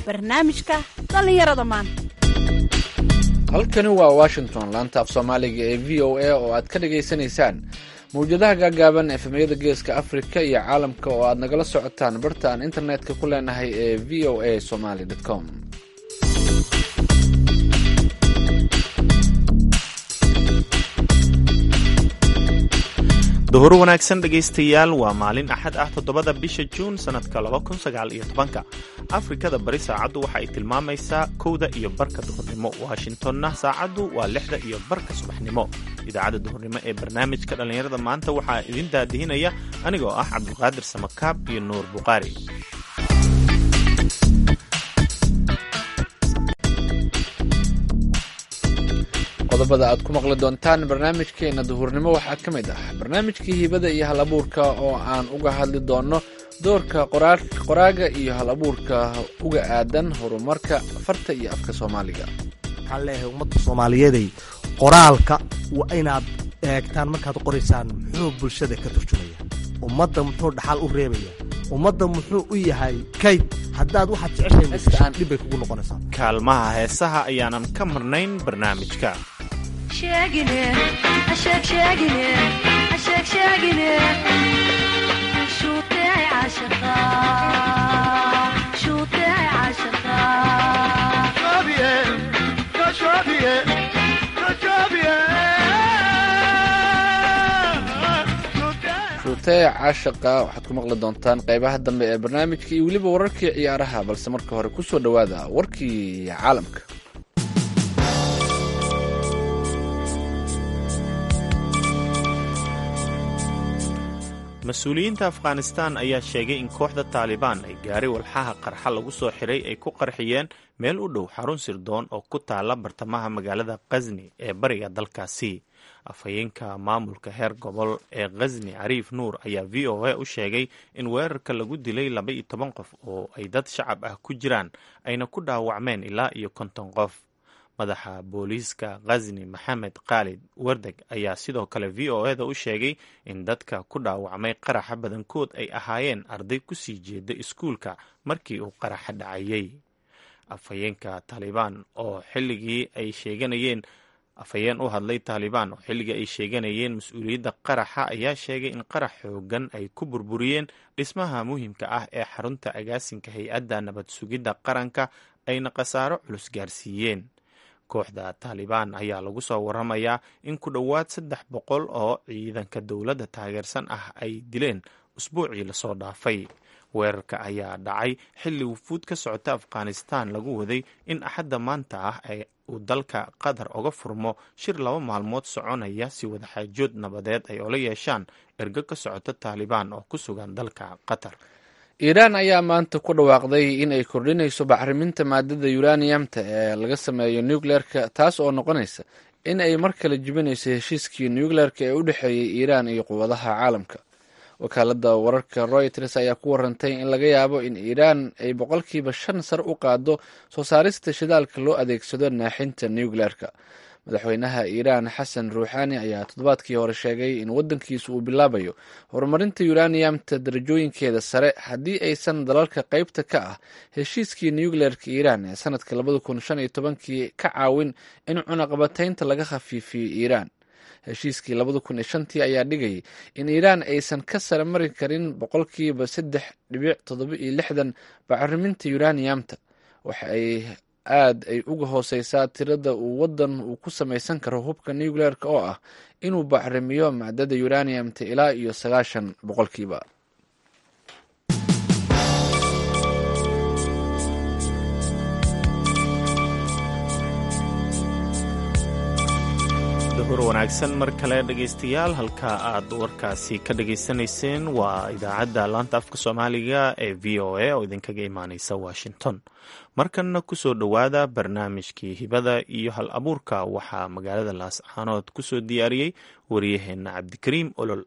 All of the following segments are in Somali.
barnaamijka dhallinyarada maanta halkani waa washington laanta af soomaaliga ee v o a oo aad ka dhagaysanaysaan mawjadaha gaagaaban efemyada geeska afrika iyo caalamka oo aad nagala socotaan barta aan internetka ku leenahay ee v o a somaly com duhur wanaagsan dhegaystayaal waa maalin axad ah toddobada bisha juun sannadka labakunsagaalyotobanka afrikada bari saacaddu waxa ay tilmaamaysaa kowda iyo barka duhurnimo washingtonna saacaddu waa lixda iyo barka subaxnimo idaacadda duhurnimo ee barnaamijka dhallinyarada maanta waxaa idin daadihinaya anigoo ah cabdulqaadir samakaab iyo nuur buqaari qodobada aad ku maqli doontaan barnaamijkeena duhurnimo waxaa ka mid ah barnaamijkii hibada iyo hal abuurka oo aan uga hadli doono doorka qoraaga iyo hal abuurka uga aadan horumarka farta iyo afka soomaaliga waxaan leeyahay ummadda soomaaliyeeday qoraalka waa inaad eegtaan markaad qoraysaan muxuu bulshada ka turjumaya ummadda muxuu dhaxal u reebaya ummadda muxuu u yahay kayd haddaad waxaad jeceshahay dhibbay kugu noqonaysaa kaalmaha heesaha ayaanan ka marnayn barnaamijka shuutee caashaqa waxaad ku maqli doontaan qaybaha dambe ee barnaamijka iyo weliba wararkii ciyaaraha balse marka hore ku soo dhowaada warkii caalamka mas-uuliyiinta afghanistan ayaa sheegay in kooxda taalibaan ay gaari walxaha qarxa lagu soo xiray ay ku qarxiyeen meel u dhow xarun sirdoon oo ku taala bartamaha magaalada khazni ee bariga dalkaasi afhayeenka maamulka heer gobol ee khazni cariif nuur ayaa v o a u sheegay in weerarka lagu dilay laba iyo toban qof oo ay dad shacab ah ku jiraan ayna ku dhaawacmeen ilaa iyo konton qof madaxa booliiska khazni maxamed khaalid wardeg ayaa sidoo kale v o eda u sheegay in dadka ku dhaawacmay qaraxa badankood ay ahaayeen arday kusii jeeda iskuulka markii uu qaraxa dhacayay afhayeenka taalibaan oo xilligii ay sheeganayeen afhayeen u hadlay taalibaan oo xilligii ay sheeganayeen mas-uuliyadda qaraxa ayaa sheegay in qarax xoogan ay ku burburiyeen dhismaha muhiimka ah ee xarunta agaasinka hay-adda nabad sugidda qaranka ayna khasaaro culus gaarsiiyeen kooxda taalibaan ayaa lagu soo waramayaa in ku dhowaad saddex boqol oo ciidanka dowladda taageersan ah ay dileen usbuucii lasoo dhaafay weerarka ayaa dhacay xilli wufuud ka socota afghanistan lagu waday in axadda maanta ah uu dalka qatar oga furmo shir laba maalmood soconaya si wadaxaajood nabadeed ay ola yeeshaan ergo ka socota taalibaan oo ku sugan dalka qatar iiraan ayaa maanta ku dhawaaqday in ay kordhinayso bacriminta maadada yuraniyamta ee laga sameeyo nucleerka taas oo noqonaysa in ay mar kale jibinayso heshiiskii nucleerka ee u dhexeeyey iiraan iyo quwadaha caalamka wakaalada wararka royters ayaa ku warantay in laga yaabo in iiraan ay boqolkiiba shan sar u qaado soo saarista shidaalka loo adeegsado naaxinta nucleerka madaxweynaha iiraan xasan ruuxaani ayaa toddobaadkii hore sheegay in waddankiisu uu bilaabayo horumarinta yuraniyamta darajooyinkeeda sare haddii aysan dalalka qaybta ka ah heshiiskii nucleerka iiraan ee sanadka labada kun shan iyo tobankii ka caawin in cunaqabataynta laga khafiifiyo iiraan heshiiskii labada kun iyo shantii ayaa dhigayay in iiraan aysan ka sare mari karin boqolkiiba saddex dhibic toddoba iyo lixdan bacriminta yuraniyamta waxa ay aad ay uga hooseysaa tirada uu waddan uu ku samaysan karo hubka nucleerka oo ah inuu bacrimiyo macdada yuraniyamta ilaa iyo sagaashan boqolkiiba duhur wanaagsan mar kale dhegaystayaal halka aad warkaasi ka dhagaysanayseen waa idaacadda laanta afka soomaaliga ee v o a oo idinkaga imaaneysa washington markanna kusoo dhowaada barnaamijkii hibada iyo hal abuurka waxaa magaalada laascaanood kusoo diyaariyey wariyaheenna cabdikariim olol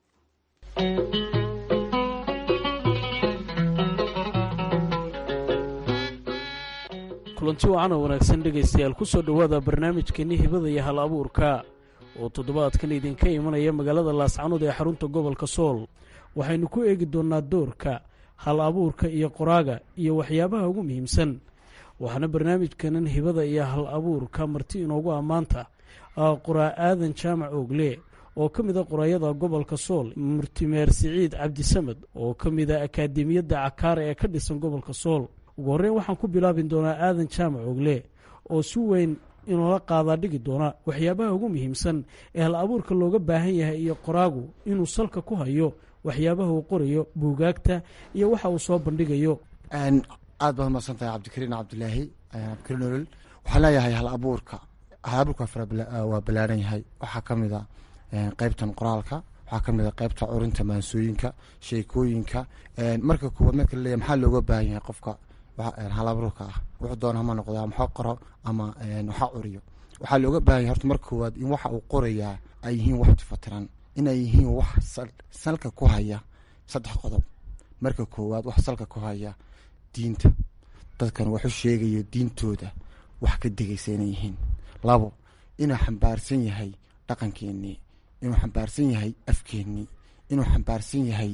kulanti wacan oo wanaagsan dhegaystayaal kusoo dhowaada barnaamijkeenni hibada iyo hal abuurka oo toddobaadkan idinka imanaya magaalada laascanood ee xarunta gobolka sool waxaynu ku eegi doonnaa doorka hal abuurka iyo qoraaga iyo waxyaabaha ugu muhiimsan waxaana barnaamijkanan hibada iyo hal abuurka marti inoogu ammaanta qoraa aadan jaamac oogle oo ka mid a qoraayada gobolka sool murtimeer siciid cabdisamed oo ka mid a akaademiyadda cakaara ee ka dhisan gobolka sool ugu horreyn waxaan ku bilaabi doonaa aadan jaamac ogle oo si weyn inoola qaadaa dhigi doona waxyaabaha ugu muhiimsan ee hal abuurka looga baahan yahay iyo qoraagu inuu salka ku hayo waxyaabaha uu qorayo buugaagta iyo waxa uu soo bandhigayo aad baad umaqsan tahay cabdikariin cabdilaahi cabdikariin olol waxaan leeyahay hal abuurka hal abuurka waa ballaaran yahay waxaa ka mid a qeybtan qoraalka waxaa ka mid a qeybta curinta maansooyinka sheekooyinka marka koowaad marka laleeyahy maxaa looga baahan yahay qofka hal abuurka ah wuxuu doona hama noqdo ama waxa qoro ama waxa curiyo waxaa looga baahan yahay horta marka koowaad in waxa uu qorayaa ay yihiin wax tifatiran inay yihiin wax salka ku haya saddex qodob marka koowaad wax salka ku haya diinta dadkan waxu sheegayo diintooda wax ka degaysa inay yihiin labo inuu xambaarsan yahay dhaqankeenii inuu xambaarsan yahay afkeenii inuu xambaarsan yahay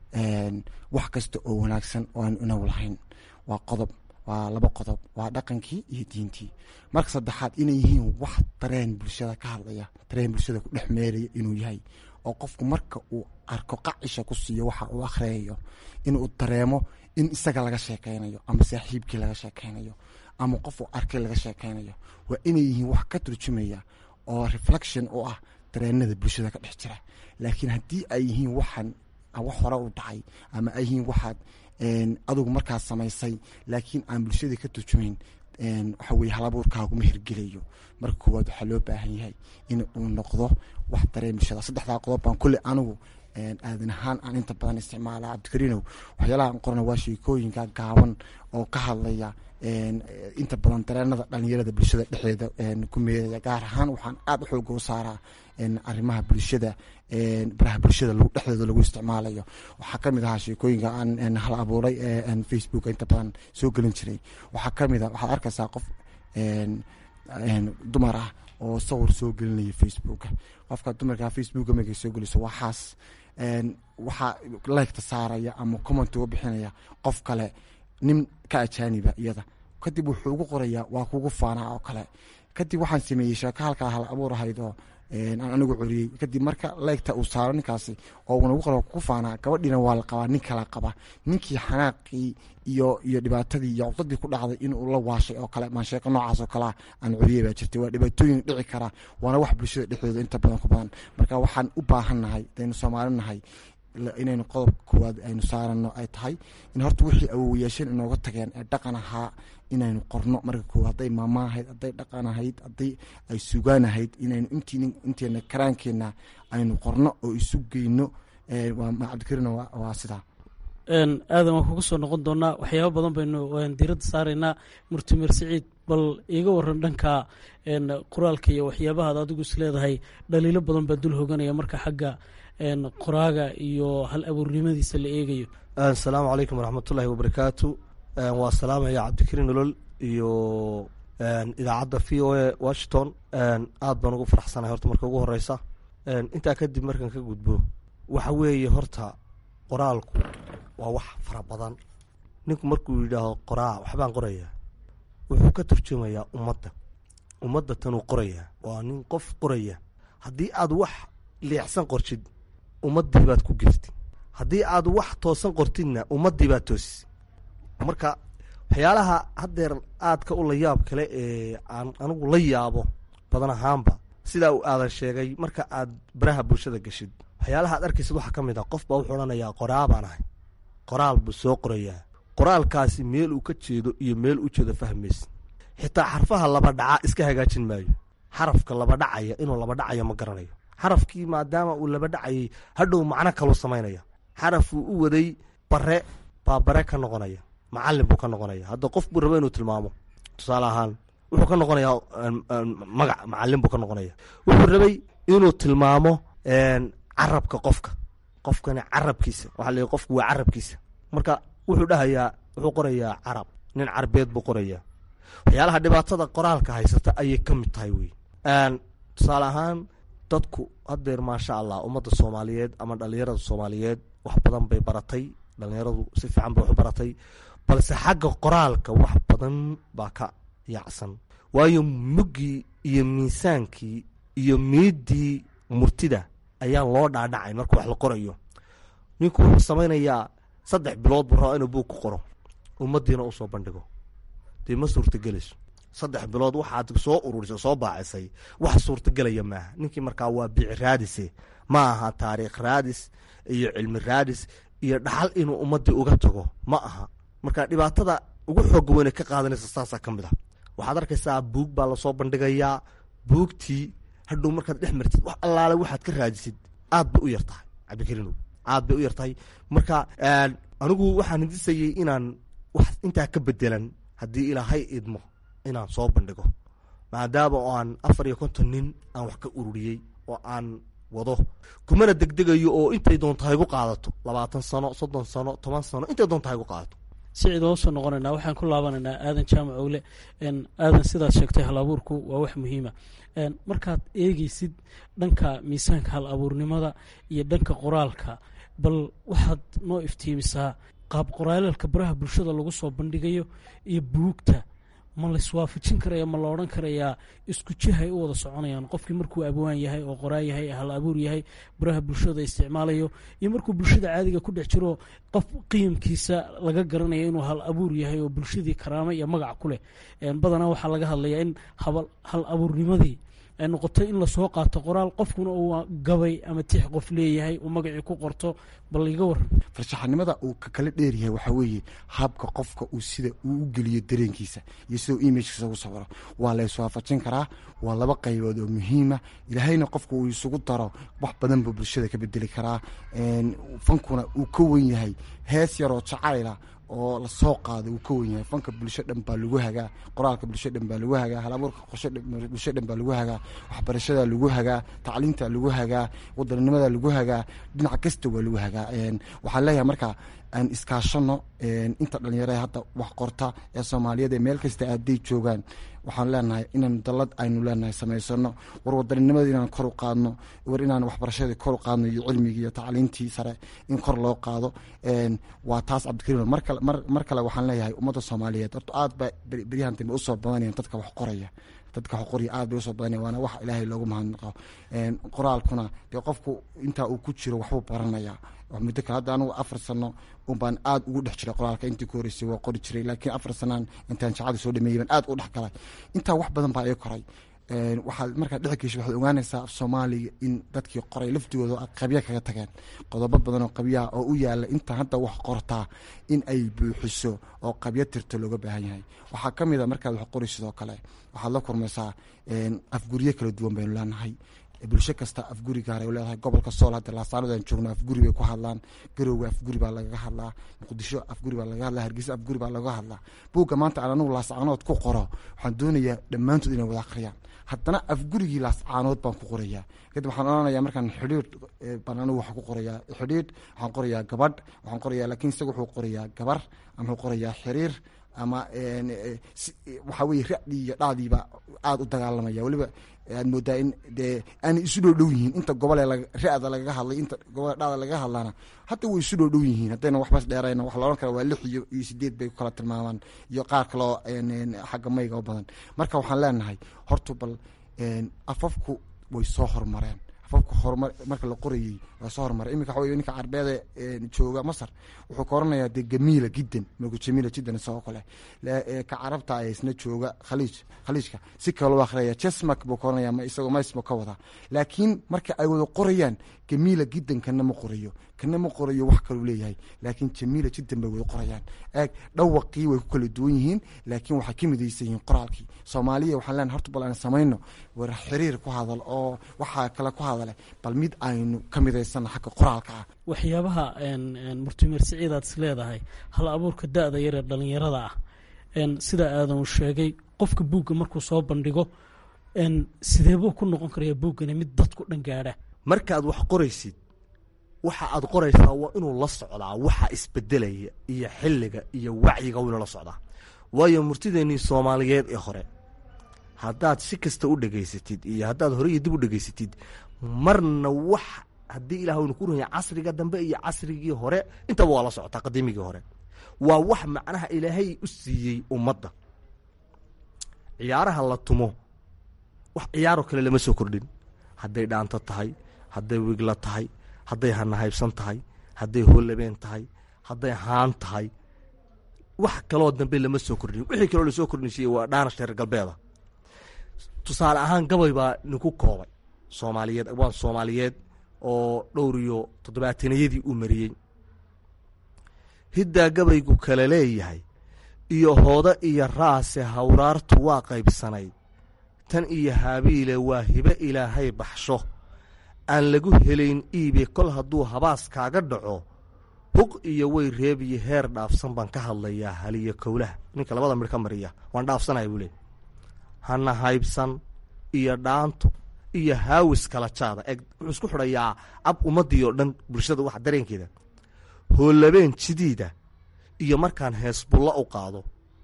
wax kasta oo wanaagsan oo aanu inagu lahayn waa qodob waa laba qodob waa dhaqankii iyo diintii marka saddexaad inay yihiin wax dareen bulshada ka hadlaya dareen bulshada ku dhex meeraya inuu yahay oo qofku marka uu arko qacisha ku siiyo waxa uu akhriyayo inuu dareemo in isaga laga sheekeynayo ama saaxiibkii laga sheekeynayo ama qof uu arkay laga sheekeynayo waa inay yihiin wax ka turjumaya oo reflection u ah dareenada bulshada ka dhex jira laakiin haddii ay yihiin waxaan wax hore u dhacay ama ay yihiin waxaad adugu markaas samaysay laakiin aan bulshadii ka turjumayn waxa weye halabuurkaaguma hirgelayo marka koowaad waxaa loo baahan yahay in uu noqdo wax dareen bulshada saddexdaa qodob baan kulle anigu aadan ahaan aan inta badan isticmaala cabdikariinow waxyaalaha aan qorana waa sheekooyinka gaaban oo ka hadlaya inta badan dareenada dhalinyarada bulshada dhexdeeda ku meeraya gaar ahaan waxaan aada u xooga u saaraa arrimaha bulshada baraha bulshada dhexdooda lagu isticmaalayo waxaa kamid ahaa sheekooyinka aan hal abuuray facebook inta badan soo gelin jiray waxaa kamid a waxaad arkaysaa qof dumar ah oo sawir soo gelinaya facebooka qofka dumarka facebooka markay soo geliso waxaas waxaa leegta saaraya ama comment uga bixinaya qof kale nin ka ajaaniba iyada kadib wuxuu ugu qorayaa waa kugu faanaa oo kale kadib waxaan sameeyey sheeko halkaa hal abuur ahayd oo aan anigu coriyey kadib marka leegta uu saaro ninkaasi oo unagu qora ku faanaa gabadhiina waa la qabaa nin kala qaba ninkii xanaaqii iyo iyo dhibaatadii iyo cudadii ku dhacday inuu la waashay oo kale maan sheeko noocaas oo kalea aan coriyey baa jirtay waa dhibaatooyin dhici kara waana wax bulshada dhexdooda inta badan ku badan marka waxaan u baahan nahay hadaynu soomaali nahay inaynu qodob koowaad aynu saarano ay tahay in horta wixii awowayaasheen inooga tageen ee dhaqan ahaa inaynu qorno marka koowaad hadday maama ahayd hadday dhaqan ahayd hadday ay sugaan ahayd inaynu intiin inteena karaankeenna aynu qorno oo isu geyno cabdikariin waa sidaa aadan waan kuga soo noqon doonaa waxyaaba badan baynu diiradda saaraynaa murtimer siciid bal iiga waran dhanka qoraalka iyo waxyaabahaad adigu is leedahay dhaliilo badan baa dul hoganaya marka xagga qoraaga iyo hal abuurnimadiisa la eegayo asalaamu calaykum waraxmatullaahi wabarakaatu waa salaamaya cabdikariin nolol iyo idaacadda v o a washington aada baan ugu faraxsanahay horta marka ugu horeysa intaa kadib markaan ka gudbo waxa weeye horta qoraalku waa wax fara badan ninku markuu yidhaaho qoraa waxbaan qorayaa wuxuu ka turjumayaa ummadda ummadda tanuu qorayaa waa nin qof qoraya haddii aad wax leexsan qortid ummaddii baad ku geftid haddii aad wax toosan qortidna ummaddii baad toosis marka waxyaalaha haddeer aadka u la yaab kale ee aan anigu la yaabo badan ahaanba sidaa uu aadan sheegay marka aad baraha bulshada geshid waxyaalaha ad arkaysid waxaa ka mid ah qof baa wuxuu odhanayaa qoraa baan ahay qoraal buu soo qorayaa qoraalkaasi meel uu ka jeedo iyo meel u jeedo fahmaysa xitaa xarfaha laba dhaca iska hagaajin maayo xarafka laba dhacaya inuu laba dhacayo ma garanayo xarafkii maadaama uu laba dhacayay hadhow macno kaluu samaynaya xarafuu u waday bare baa bare ka noqonaya macalin buu ka noqonaya hadda qof buu raba inuu tilmaamo tusaale ahaan wuxuu ka noqonayaa magac macalin buu ka noqonaya wuxuu rabay inuu tilmaamo carabka qofka qofkani carabkiisa waxaa la qofku waa carabkiisa marka wuxuu dhahayaa wuxuu qorayaa carab nin carbeed buu qorayaa waxyaalaha dhibaatada qoraalka haysata ayay ka mid tahay wey tusaale ahaan dadku haddeer maasha allah ummadda soomaaliyeed ama dhalinyarada soomaaliyeed wax badan bay baratay dhalinyaradu si fiican ba wax u baratay balse xagga qoraalka wax badan baa ka yaacsan waayo muggii iyo miisaankii iyo miidii murtida ayaan loo dhaadhacay marka wax la qorayo ninku wuxuu samaynayaa saddex bilood buu rabaa inuu buug ku qoro ummadiina u soo bandhigo dee ma suurtagelayso saddex bilood waxaad soo ururisay soo baacisay wax suurtagelaya maaha ninkii markaa waa bici raadise ma aha taariikh raadis iyo cilmi raadis iyo dhaxal inuu ummadii uga tago ma aha marka dhibaatada ugu xooga weyne ka qaadanaysa saasaa ka mid a waxaad arkaysaa buug baa lasoo bandhigayaa buugtii hadhow markaad dhex martid wax allaale waxaad ka raadisid aad bay u yar tahay cabdikariinow aad bay u yar tahay marka anigu waxaan hindisayey inaan wax intaa ka bedelan haddii ilaahay idmo inaan soo bandhigo maadaama oo aan afar iyo konton nin aan wax ka ururiyey oo aan wado kumana degdegayo oo intay doonta haygu qaadato labaatan sano soddon sano toban sano intay doonta haygu qaadato sicid oo soo noqonaynaa waxaan ku laabanaynaa aadan jaamac ogle aadan sidaad sheegtay hal abuurku waa wax muhiima markaad eegeysid dhanka miisaanka hal abuurnimada iyo dhanka qoraalka bal waxaad noo iftiimisaa qaab qoraalalka baraha bulshada lagu soo bandhigayo iyo buugta ma laiswaafajin karaya ma la odhan karayaa isku jihay u wada soconayaan qofkii markuu abwaan yahay oo qoraa yahay hal abuur yahay baraha bulshada isticmaalayo iyo markuu bulshada caadiga ku dhex jiro qof qiimkiisa laga garanaya inuu hal abuur yahay oo bulshadii karaamo iyo magac ku leh badanaa waxaa laga hadlayaa in hal abuurnimadii ay noqoto in lasoo qaato qoraal qofkuna uu gabay ama tix qof leeyahay uu magacii ku qorto bal iga waran farshaxanimada uu ka kala dheeryahay waxaa weeye habka qofka uu sida uu u geliyo dareenkiisa iyo sida imagkiisa ugu sawiro waa la iswaafajin karaa waa laba qaybood oo muhiima ilaahayna qofka uu isugu daro wax badan buu bulshada ka bedeli karaa fankuna uu ka wen yahay hees yaroo jacayla oo lasoo qaado uu ka wen yahay fanka bulsho dhan baa lagu hagaa qoraalka bulsho dhan baa lagu hagaa halabuurka bulsho dhan baa lagu hagaa waxbarashada lagu hagaa tacliinta lagu hagaa wadaninimada lagu hagaa dhinac kasta waa lagu hagaa waxaan leeyahay marka aan iskaashano inta dhalinyarada hadda wax qorta ee soomaaliyeed ee meel kasta aaday joogaan waxaan leenahay inaan dalad aynu leenahay samaysano war wadaninimada inaan kor u qaadno war inaan waxbarashadii kor u qaadno iyo cilmigii iyo tacliintii sare in kor loo qaado waa taas cabdikariim mar kale waxaan leeyahay ummadda soomaaliyeed horta aad ba beryahan dambe usoo badanayan dadka wax qoraya dadka wax qorya aad bay usoo badanaya waana wax ilaahay loogu mahadnaqo qoraalkuna dee qofku intaa uu ku jiro waxbuu baranaya muddo kale hadda anugu afar sano unbaan aad ugu dhex jiray qoraalka intii ku horeysay waa qori jiray laakiin afar sanaan intaan jacada soo dhameeyey baan aad u dhex galay intaa wax badan baa ii koray waxaad markaa dhex gesho waxaad ogaanaysaa af soomaaliga in dadkii qoray laftigooda qabya kaga tageen qodobo badan oo qabyaha oo u yaala inta hadda wax qortaa in ay buuxiso oo qabyo tirto looga baahan yahay waxaa ka mid a markaad wax qori sidoo kale waxaad la kurmaysaa afguryo kala duwan baynu leenahay bulsho kasta afguri gaar ay leedahay gobolka sool hadda laasaanadan joogno afguri bay ku hadlaan garowga afguri baa lagaga hadlaa muqdisho afguri baa lagaga hadlaa hargeysa afguri baa lagaga hadlaa buugga maanta aan anigu laascaanood ku qoro waxaan doonayaa dhammaantood inay wada akhriyaan haddana afgurigii laascaanood baan ku qorayaa kadib waxaan odhanayaa markaan xidhiidh baan anigu waxaan ku qorayaa xidhiidh waxaan qorayaa gabadh waxaan qorayaa laakiin isaga wuxuu qorayaa gabar ama wuxuu qorayaa xiriir ama waxaa weye ra-dii iyo dhacdiiba aada u dagaalamaya weliba aad moodaa in dee aanay isu dhow dhow yihiin inta gobole ra-da lagaga hadlay inta gobole dhacda lagaga hadlaana hadda way isu dhow dhow yihiin haddayna waxbas dheerayna waxa la odhan kara waa lix iyo iyo sideed bay ku kala tilmaamaan iyo qaar kaloo xagga mayga u badan marka waxaan leenahay horta bal afafku way soo horumareen afafku horumar marka la qorayey waa soo horumaray iminka waxa wey ninka carbeeda jooga masar wuxuu ka oranayaa dee gamiila jiddan magu jamiila jiddan isagoo kale ka carabta ee isna jooga khaliij khaliijka si kaloo akhriyaya jesmak buu ka oranaya ma isagoo maismo ka wadaa laakiin marka ay wada qorayaan gamiila jiddan kana ma qorayo kana ma qorayo wax kaluu leeyahay laakiin jamiila jiddan bay wada qorayaan eeg dhawaqii way ku kala duwan yihiin laakiin waxay ka midaysan yihiin qoraalkii soomaaliya waxaan leenahay horta bal aan samayno war xiriir ku hadal oo waxaa kale ku hadale bal mid aynu ka midaysana xagga qoraalka ah waxyaabaha murtimer siciid aad is leedahay hal abuurka da-da yaree dhalinyarada ah sida aadan sheegay qofka buugga markuu soo bandhigo sideebuu ku noqon karaya buuggani mid dadku dhan gaadha markaad wax qoraysid waxa aad qoraysaa waa inuu la socdaa waxa isbedelaya iyo xilliga iyo wacyiga inuu la socdaa waayo murtideennii soomaaliyeed ee hore haddaad si kasta u dhegaysatid iyo haddaad hore iyo dib u dhegaysatid marna wax haddii ilah waynu ku runya casriga dambe iyo casrigii hore intaba waa la socotaa qadiimigii hore waa wax macnaha ilaahay u siiyey ummadda ciyaaraha la tumo wax ciyaaroo kale lama soo kordhin hadday dhaanto tahay hadday wigla tahay hadday hanahaybsan tahay hadday hoolabeen tahay hadday haan tahay wax kaloo dambe lama soo kordhin wixii kaloo lasoo kordhinsiiyey waa dhaanash reer galbeeda tusaale ahaan gabay baa ninku koobay soomaaliyeed waan soomaaliyeed oo dhowr iyo toddobaatanayadii uu mariyey hiddaa gabaygu kale leeyahay iyo hoodo iyo raase hawraartu waa qaybsanayd tan iyo haabiile waa hibe ilaahay baxsho aan lagu helayn iibe kol hadduu habaas kaaga dhaco huq iyo way reebiyo heer dhaafsan baan ka hadlayaa haliyo kowlaha ninka labada midh ka mariya waan dhaafsanaya buu leey hana haybsan iyo dhaanto iyo haawis kala jaada eeg wuxuu isku xidhayaa ab ummaddii oo dhan bulshada waxa dareenkeeda hoolabeen jidiida iyo markaan heesbulla u qaado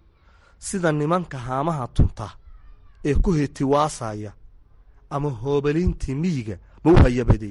sida nimanka haamaha tunta ee ku hetiwaasaya ama hoobalintii miyiga ma u hayabade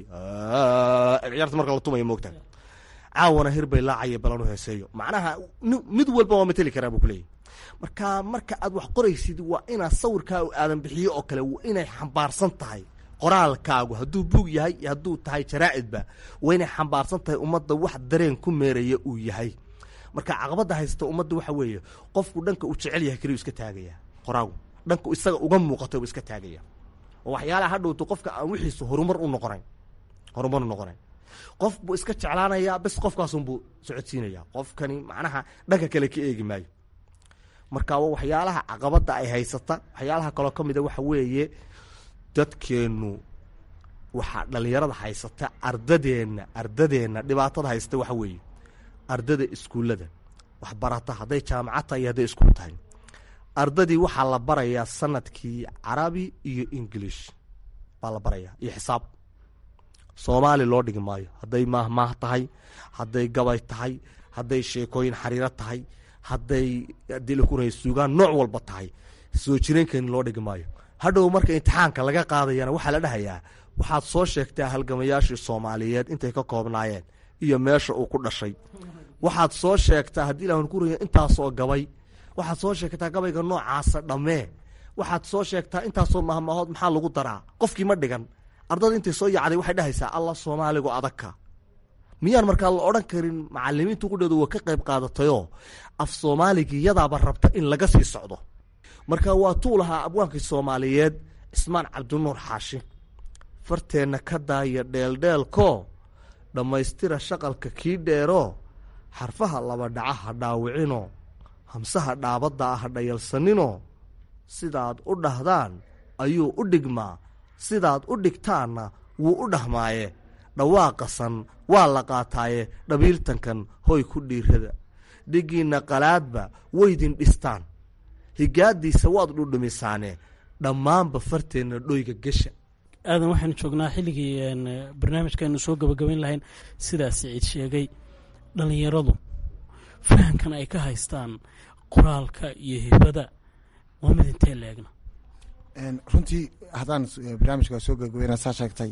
ciyaarta marka la tumaya moogta caawana hir bay laacaya balanu heeseeyo macnaha mid walba waa mateli karaa buu kuleeyahy marka marka aad wax qoraysid waa inaad sawirkaa aadan bixiyo oo kale waa inay xambaarsan tahay qoraalkaagu hadduu buug yahay iyo hadduu tahay jaraa'idba waa inay xambaarsan tahay ummadda wax dareen ku meeraya uu yahay marka caqabadda haysta ummadda waxa weeye qofku dhanka uu jecel yahay keliyu iska taagaya qoraagu dhanka isaga uga muuqata uu iska taagaya oo waxyaalaha hadhowto qofka aan wixiisu horumar u noqonayn horumar u noqonayn qof buu iska jeclaanayaa bes qofkaasunbuu socodsiinaya qofkani macnaha dhanka kale ka eegi maayo marka waa waxyaalaha caqabadda ay haysata waxyaalaha kaloo ka mida waxa weeye dadkeennu waxaa dhallinyarada haysata ardadeenna ardadeenna dhibaatada haysata waxa weeye ardada iskuullada waxbarata hadday jaamacad tahay iyo hadday iskuul tahay ardadii waxaa la barayaa sanadkii carabi iyo english baa la barayaa iyo xisaab soomaali loo dhigi maayo hadday maahmaah tahay hadday gabay tahay hadday sheekooyin xariiro tahay hadday dilakunay suugaan nooc walba tahay soo jireenkeeni loo dhigi maayo hadhow marka imtixaanka laga qaadayana waxaa la dhahayaa waxaad soo sheegtaa halgamayaashii soomaaliyeed intay ka koobnaayeen iyo meesha uu ku dhashay waxaad soo sheegtaa haddii ilah ku raya intaasoo gabay waxaad soo sheegtaa gabayga noocaasa dhammee waxaad soo sheegtaa intaasoo mahmaahood maxaa lagu daraa qofkii ma dhigan ardada intay soo yacday waxay dhahaysaa allah soomaaligu adagka miyaan markaa la odhan karin macalimiintu qudheedu waa ka qayb qaadatayoo af soomaaligii yadaaba rabta in laga sii socdo marka waa tuu lahaa abwaankii soomaaliyeed cismaan cabdinuur xaashi farteenna ka daaya dheeldheelkoo dhammaystira shaqalka kii dheeroo xarfaha laba dhaca ha dhaawicinoo hamsaha dhaabadda ah ha dhayalsaninoo sidaad u dhahdaan ayuu u dhigmaa sidaad u dhigtaanna wuu u dhahmaaye dhawaaqasan waa la qaataaye dhabiiltankan hoy ku dhiirada dhigiinna qalaadba weydin dhistaan higaadiisa waad dhudhumisaane dhammaanba farteenna dhoyga gesha aadan waxaynu joognaa xilligii barnaamijkaaynu soo gabagabayn lahayn sidaas siciid sheegay dhallinyaradu fahamkan ay ka haystaan qoraalka iyo hibada waa mid intee leegna runtii haddaan barnaamijka soo gabagabayna saa sheegtay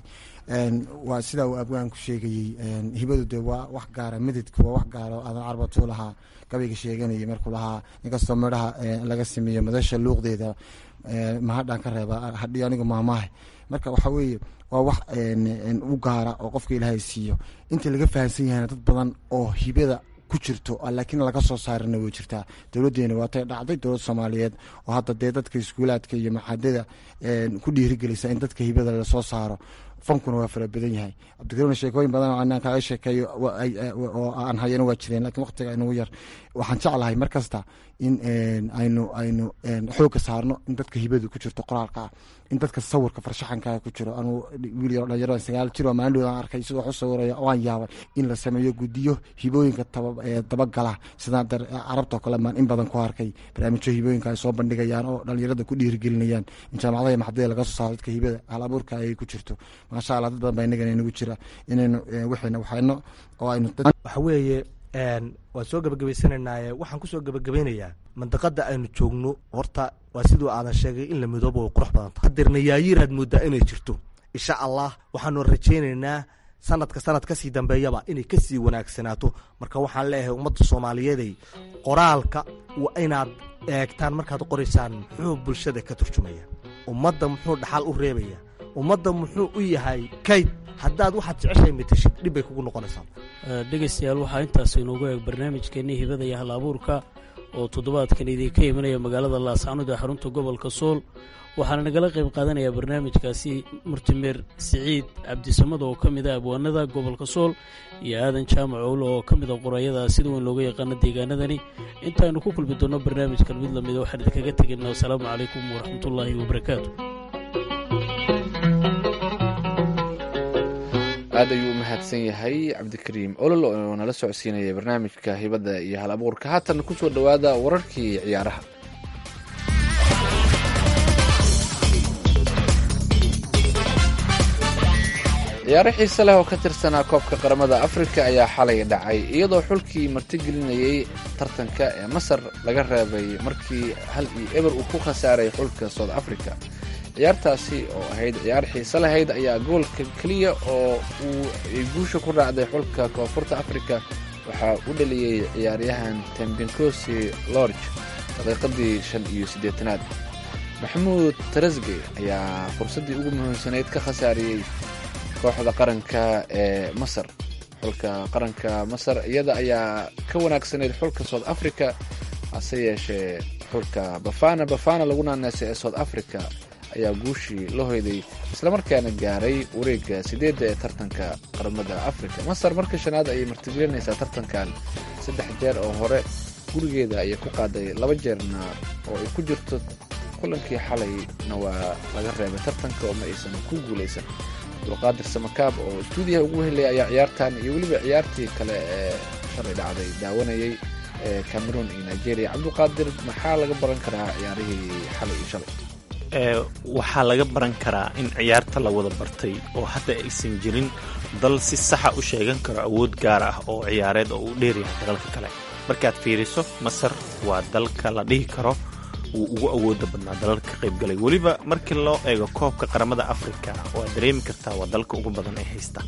waa sidaa uu abwaanku sheegayey hibadu dee waa wax gaara mididka waa wax gaara oo aadan carbatuu lahaa gabayga sheeganayay markuu lahaa inkastoo midhaha laga sameeyo madasha luuqdeeda mahadhaan ka reeba hadhiyo anigu maamaahe marka waxaa weeye waa wax u gaara oo qofka ilaahay siiyo inta laga fahamsan yahayna dad badan oo hibada ku jirto laakiin laga soo saarina way jirtaa dowladdeena waatay dhacday dowlad soomaaliyeed oo hadda dee dadka iskuulaadka iyo maxadada ku dhiirigelisa in dadka hibada lasoo saaro fankuna waa fara badan yahay cabdikariimna sheekooyin badan oo anaan kaaga sheekeeyo oo aan hayana waa jireen lakiin waqtiga inugu yar waxaan jeclahay mar kasta in aynu aynu xoogga saarno in dadka hibadu ku jirto qoraalka ah in dadka sawirka farshaxankaa ku jiro anuu wiil yaro dhalinyaro sagaal jir oo maalin dhowdaan arkay sidoo wax u sawiraya waan yaabay in la sameeyo guddiyo hibooyinka dabagala sidaan carabtoo kale maan in badan ku arkay barnaamijyo hibooyinka ay soo bandhigayaan oo dhalinyarada ku dhiirigelinayaan in jaamacadaha maxadada laga soo saaro dadka hibada hal abuurka ay ku jirto maasha allah dad badan baa inagana inagu jira inaynu wixina waxayno oo aynu waxa weeye waan soo gebagabaysananaaye waxaan kusoo gebagabaynayaa mandaqada aynu joogno horta waa siduu aadan sheegay in la midoobo way qurux badan tahay hadeerna yaayiiraad moodaa inay jirto insha allah waxaanu rajaynaynaa sanadka sanad kasii dambeeyaba inay kasii wanaagsanaato marka waxaan leeyahay ummadda soomaaliyeeday qoraalka waa inaad eegtaan markaad qoraysaan muxuu bulshada ka turjumaya ummadda muxuu dhaxal u reebaya ummadda muxuu u yahay kayd haddaad waxaad jeceshahay mateshid dhib bay kugu noqonaysaa dhegaystayaal waxaa intaas inoogu eeg barnaamijkeennii hibada iyo hal abuurka oo toddobaadkan idinka imanaya magaalada laascanood ee xarunta gobolka sool waxaana nagala qayb qaadanayaa barnaamijkaasi murtimeer siciid cabdisamad oo ka mid a abwaanada gobolka sool iyo aadan jaamac owle oo ka mid a qorayada sida weyn looga yaqaano deegaanadani intaaynu ku kulmi doonno barnaamijkan mid lamida waxaan idinkaga tegayna wasalaamu calaykum waraxmatullaahi wabarakaatu aad ayuu u mahadsan yahay cabdikariim olol oo nala socodsiinaya barnaamijka hibadda iyo hal abuurka haatan kusoo dhowaada wararkii ciyaaraha ciyaaro xiise leh oo ka tirsanaa koobka qaramada afrika ayaa xalay dhacay iyadoo xulkii martigelinayay tartanka ee masar laga reebay markii hal iyo eber uu ku khasaaray xulka south africa ciyaartaasi oo ahayd ciyaar xiise lahayd ayaa goolka keliya oo uu ay guusha ku raacday xulka koonfurta afrika waxaa u dhaliyey ciyaaryahan tembinkosi lorge daqiiqadii shan iyo siddeetanaad maxamuud tarasge ayaa fursaddii ugu muhiimsanayd ka khasaariyey kooxda qaranka ee masar xulka qaranka masar iyada ayaa ka wanaagsanayd xulka south africa hase yeeshee xulka bafana bafana lagu naanaasay ee south africa ayaa guushii la hoyday islamarkaana gaaray wareegga sideedda ee tartanka qaramada afrika masar marka shanaad ayay martigelinaysaa tartankan saddex jeer oo hore gurigeeda ayay ku qaaday laba jeerna oo ay ku jirto kulankii xalayna waa laga reebay tartanka oo ma aysan ku guulaysan abdulqaadir samakaab oo stuudiyaha ugu helaya ayaa ciyaartan iyo weliba ciyaartii kale ee shalay dhacday daawanayay ee cameroon iyo nigeria cabdulqaadir maxaa laga baran karaa ciyaarihii xalay iyo shalay waxaa laga baran karaa in ciyaarta la wada bartay oo hadda aysan jirin dal si saxa u sheegan karo awood gaar ah oo ciyaareed oo uu dheeryahay dalalka kale markaad fiiriso masar waa dalka la dhihi karo wuu ugu awooda badnaa dalalka ka qaybgalay weliba markii loo eego koobka qaramada afrika waad dareemi kartaa waa dalka ugu badan ay haystaan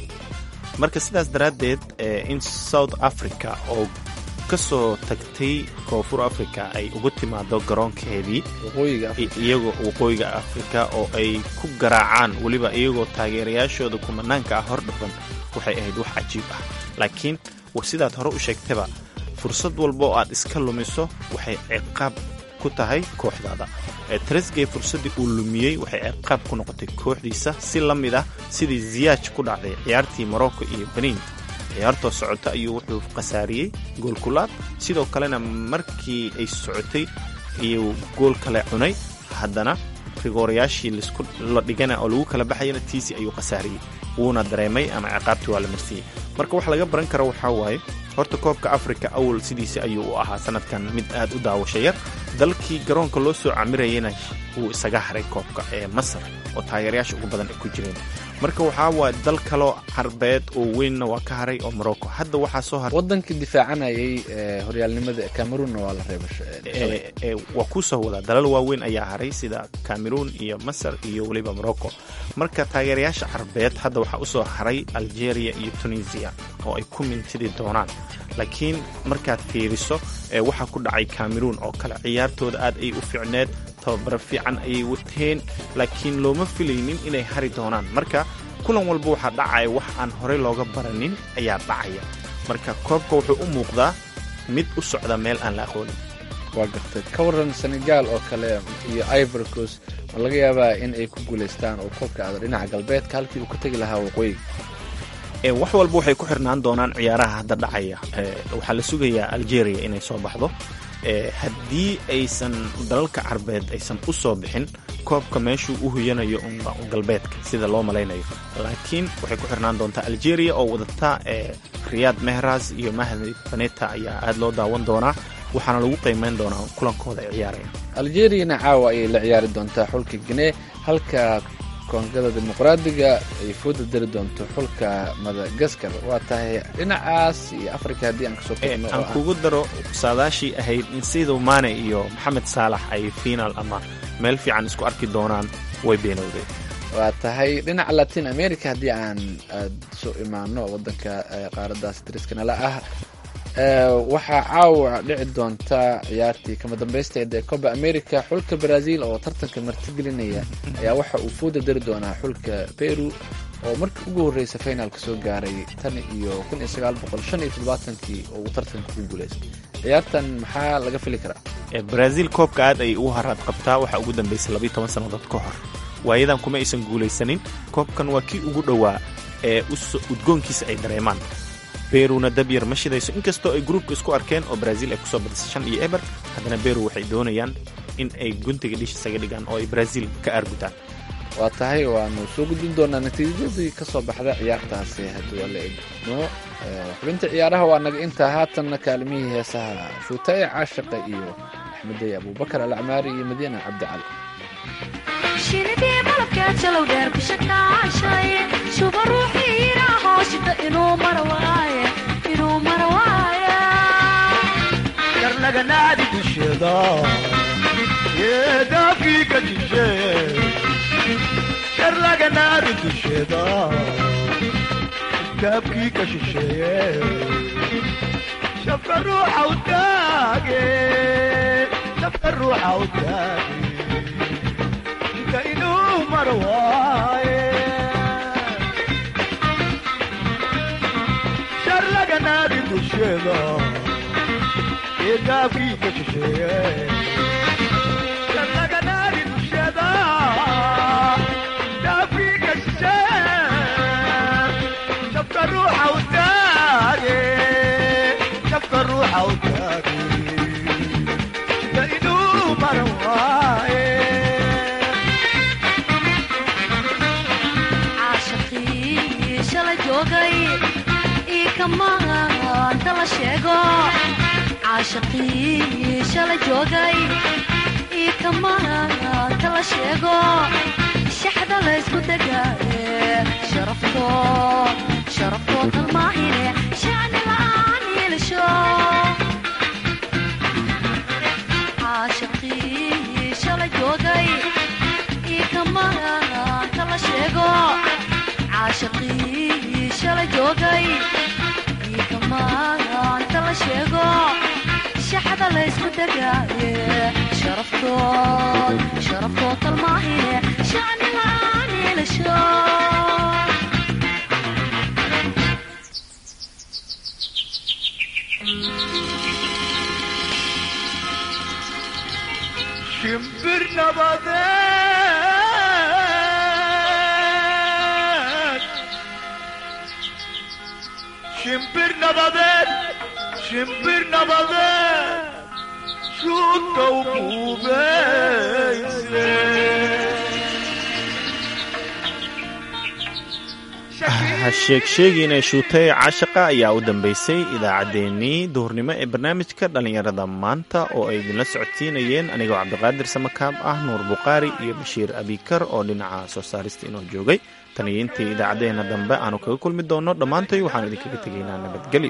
marka sidaas daraaddeed in south africa oo ka soo tagtay koonfur africa ay ugu timaado garoonkeedii iyagoo waqooyiga afrika oo ay ku garaacaan weliba iyagoo taageerayaashooda kumanaanka ah hor dhafan waxay ahayd wax cajiib ah laakiin sidaad hore u sheegtaba fursad walba oo aad iska lumiso waxay ciqaab ku tahay kooxdaada tresgey fursaddii uu lumiyey waxay ciqaab ku noqotay kooxdiisa si la mid ah sidii ziyaaj ku dhacday ciyaartii morocco iyo beniin ciyaartoo socota ayuu wuxuu khasaariyey goolkulaad sidoo kalena markii ay socotay ayuu gool kale cunay haddana rigoorayaashii la dhigana oo lagu kala baxayana tiisi ayuu khasaariyey wuuna dareemay ama ciqaabtii waa la marsiiyey marka wax laga baran karo waxaa waaye horta koobka afrika awal sidiisa ayuu u ahaa sanadkan mid aad u daawasha yar dalkii garoonka loo soo camirayana wuu isaga haray koobka ee masar oo taageerayaasha ugu badan ay ku jireen marka waxaa waay dal kaloo carbeed oo weynna waa ka haray oo morocco hadda waxaa soo haray wadankii difaacanayay horyaalnimada cameroonna waa la reebay waa kuusoo wadaa dalal waaweyn ayaa haray sida cameroon iyo masar iyo weliba morocco marka taageerayaasha carbeed hadda waxaa usoo haray algeria iyo tunisia oo ay ku mintidi doonaan laakiin markaad fiiriso waxaa ku dhacay cameroon oo kale ciyaartooda aad ay u fiicneed tababaro fiican ayay wateen laakiin looma filaynin inay hari doonaan marka kulan walba waxaa dhacaya wax aan horey looga baranin ayaa dhacaya marka koobka wuxuu u muuqdaa mid u socda meel aan la aqoonin waa gartay ka waran senegal oo kale iyo ivorcos ma laga yaabaa in ay ku guulaystaan oo koobka aada dhinaca galbeedka halkii uu ka tegi lahaa waqooyiga wax walba waxay ku xirnaan doonaan ciyaaraha hadda dhacaya waxaa la sugayaa algeria inay soo baxdo haddii aysan dalalka carbeed aysan u soo bixin koobka meeshuu u huyanayo unba galbeedka sida loo malaynayo laakiin waxay ku xirnaan doontaa algeria oo wadata riyaad mehras iyo mahdi baneta ayaa aad loo daawan doonaa waxaana lagu qiimeyn doonaa kulankooda ay ciyaarayaan algeriyana caawa ayay la ciyaari doontaa xulka gine halka koongada dimuqraadiga ay fooda dari doonto xulka madagaskar waa tahay dhinacaas iyo africa haddii aan kasoo tagno aan kugu daro saadaashii ahayd in siduu maane iyo maxamed saalax ay fiinaal ama meel fiican isku arki doonaan way beenowday waa tahay dhinaca latin america haddii aan aad soo imaano wadanka qaaradaas dariskana la ah waxaa caawa dhici doonta ciyaartii kama dambaysteed ee coba america xulka brazil oo tartanka martigelinaya ayaa waxa uu fooda dari doonaa xulka peru oo markii ugu horreysa finalka soo gaaray tan iyo kun iyo sagaal boqol shan iyo toddobaatankii oo uu tartanka ku guuleystay ciyaartan maxaa laga fili karaa brazil koobka aad ay ugu haraad qabtaa waxaa ugu dambeysay labiiy toban sannadood ka hor waayadan kuma aysan guulaysanin koobkan waa kii ugu dhowaa ee udgoonkiisa ay dareemaan beruna dabyar ma shidayso inkastoo ay gruubka isku arkeen oo brazil ay kusoo badisay shan iyo eber haddana beru waxay doonayaan in ay guntiga dhish isaga dhigaan oo ay brazil ka aargutaan waa tahay waanu soo gudbin doonaa natiijadii ka soo baxda ciyaartaasi hadduu alla idmo xubinta ciyaaraha waa naga intaa haatanna kaalimihii heesaha shuutaye caashaqa iyo axmedey abubakar alacmaari iyo madiina cabdicali shinidii malabkeed jalow dheer ku shakaashay shuba ruuxii yidhaahoo shida inuu mara waaye inuu mara waaye karnaganaadi dusheeda yeedaafkii ka jishe karnaganaadi dusheeda daabkii ka shisheeye shafka ruuxa u taage shafka ruuxa u taage shida inuu mara waaye sharlaganaadi dusheeda yeedaafkii ka shisheeye sharlaganaadi dusheeda daabkii ka shisheeye shafka ruuxa u taage shafka ruuxa u taage shida inuu mara waaye caashaqii shalay joogay ii kamaanta la sheego caashaqii shalay joogay ii kamaanta la sheego shaxda laysku degaaye sharafto sharaftoo kalmaahine shacni la'aan yeelasho caashaqii shalay joogay ii kamaanta la sheego caashaqii shalay joogay ii kamaanta la sheego shaxda laysku degaaye sharaftood sharaftoo kalmaahine shacni la'aan yeelasho shimbir nabadeed shimbir nabadeed shimbir nabadeed shuudka u buubeyse ha sheeg sheegiina shuutay caashaqa ayaa u dambeysay idaacaddeenii duhurnimo ee barnaamijka dhallinyarada maanta oo ay idinla socodsiinayeen anigoo cabdiqaadir samakaab ah nuur bukhaari iyo bashiir abikar oo dhinaca soo saarista inoo joogay tan iyo intii idaacaddeenna dambe aanu kaga kulmi doonno dhammaantay waxaanu idinkaga tegaynaa nabadgelyo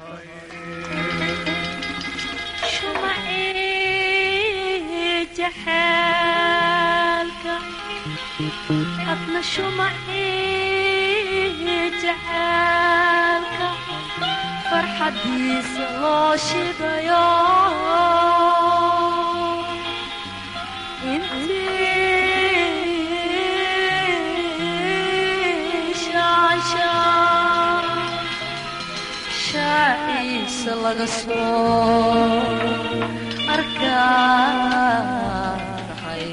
shumacii jaxaalka adna shumacii jaxaalka farxadiisa loo shidayo intii shaashaa shaaciisa laga soo arkaay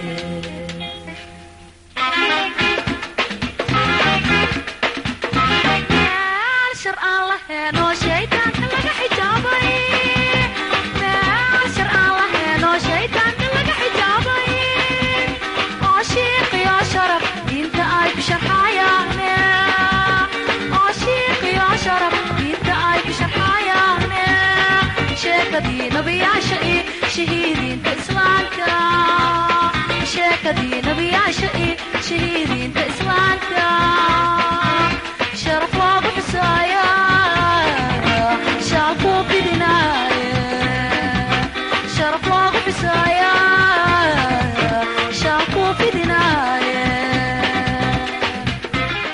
meel shar aan lahayn oo shaydaanka laga xijaabay meel shar aan lahayn oo shaydaanka laga xijaabay oo shiiqiyo sharaf diinta ay ku sharxayaane oo shiiqiyo sharaf diinta ay ku sharxayaane sheekadii nabiyaasha iyo shahiidiinta islaamka sheekadii nabiyaasha iyo shahiidiinta islaamka